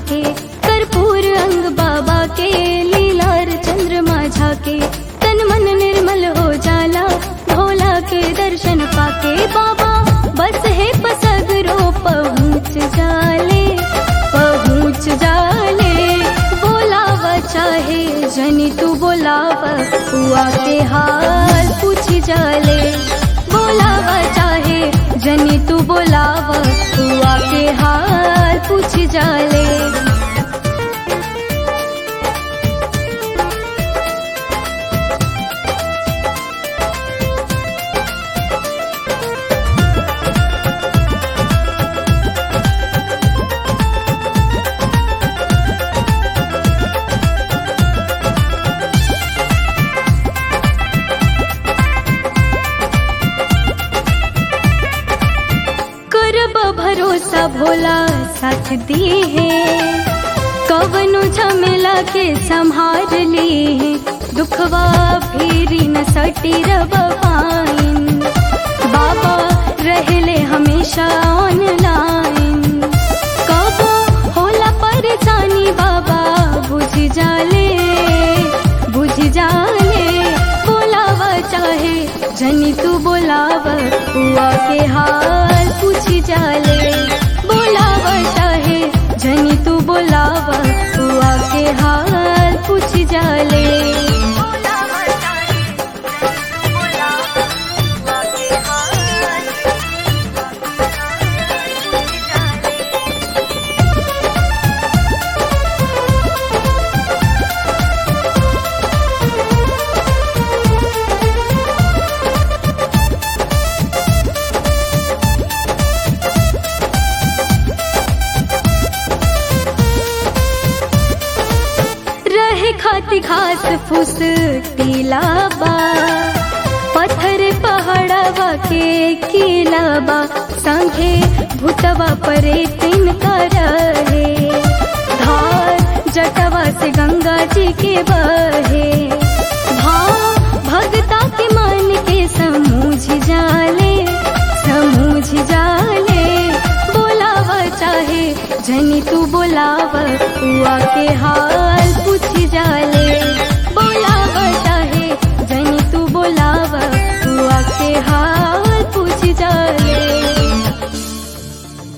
के कर्पूर अंग बाबा के लीलार चंद्रमा झाके तन मन निर्मल हो जाला भोला के दर्शन पाके बाबा बस है पसगरो पहुँच जाले पहुँच जाले बोलाव चाहे जनी तू बोलाव हुआ के हाल पूछ जाले बोलाव चाहे जनी तू बोलाव हुआ के हाल पूछ जाले करब भरोसा भोला साथ दी है कवनो झमेला के संभार ली है दुखवा फिरी न सटी रब पाइन बाबा रहले हमेशा ऑनलाइन कबो होला परेशानी बाबा बुझ जाले बुझ जाले बोलाव चाहे जनी तू बोलाव हुआ के हाल पूछ जाले बोलाव चाहे जनी तू बोलाव हुआ के हाल पूछ जाले रहे खाती घास फूस टीलाबा पत्थर पहाड़वा के किलाबा संगे भूतवा परे तीन रहे धार जटवा से गंगा जी के बहे भाव भगता के मन के समूझ जाले समूझ जाले बोलाव चाहे जनी तू बोलाव हुआ के हाल